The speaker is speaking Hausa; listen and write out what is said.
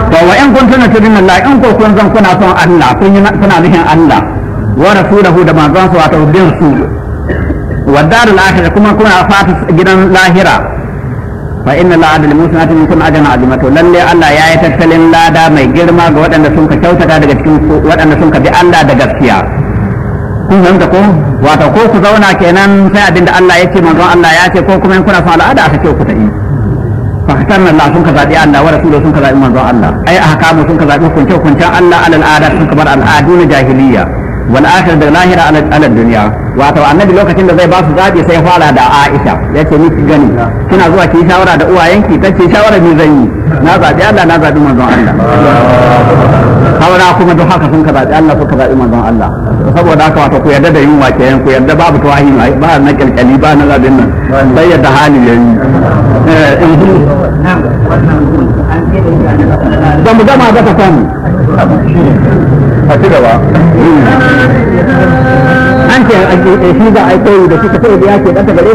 to wa in kuntum tudinna Allah in ko kun zan kuna son Allah kun yi kuna nufin Allah wa rasulahu da manzon sa wato bin su wa darul akhirah kuma kuna fata gidan lahira fa inna la adal musnati minkum ajran azima to lalle Allah ya yi tattalin lada mai girma ga waɗanda sun ka kyautata daga cikin waɗanda sun ka bi Allah da gaskiya kun fahimta ko wato ko ku zauna kenan sai abinda Allah ya ce manzon Allah ya ce ko kuma in kuna son al'ada aka ce ku ta yi fa hatarna Allah sun ka zabi Allah wa rasuluhu sun ka zabi manzon Allah ai ahkamu sun ka zabi hukunce hukuncen Allah alal adat sun ka bar al'adu na jahiliya wal akhir da lahira ala dunya wato annabi lokacin da zai ba su zabi sai fara da Aisha yace ni gani kina zuwa ki shawara da uwayenki tace shawara ni zan yi na zabi Allah na zabi manzon Allah saura kuma duk haka sun ka zabi Allah suka zabi manzon Allah saboda haka wato ku yarda da yunwa kenan ku yarda babu tawahi ba na kalkali ba na zabin nan sai yadda hali yayi ba mu gama ba ta samu a ci gaba an ce shi za a yi koyi da suka sai da ya ce ɗanta gare